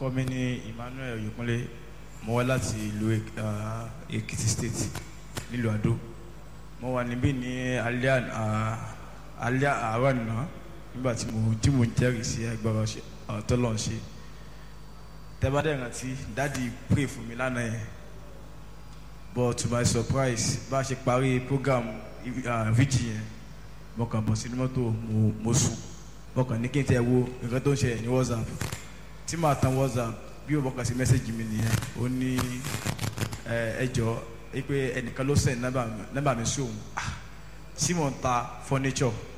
orúkọ mi ní Emmanuel Oyèkúnlé mo wá láti ìlú ah, Èkìtì state nílùú Àdó mo wà níbí ní alẹ́ àná- ah, alẹ́ àárọ̀ àná nígbà tí mo tí mo ń jẹ́rìí sí agbára ṣe- ah, tọ́lọ́run ṣe tẹ́bádẹ́ rántí dáàdi pray fún mi lánàá yẹn but to my surprise bá a ṣe parí program ah, vigil yẹn mo kàn bọ̀ sínú mọ́tò mo mo sùn mo kàn ní kí n tẹ́ wo nǹkan tó ń ṣẹlẹ̀ ní WhatsApp tí màá tan WhatsApp bí o bọ́ kàn sí mẹ́sẹ̀gì mi nìyẹn ó ní ẹ ẹ jọ pé ẹnìkan ló send nọ́mbà mi- nọ́mbà mi sí òun Ah, sí mò ń ta furniture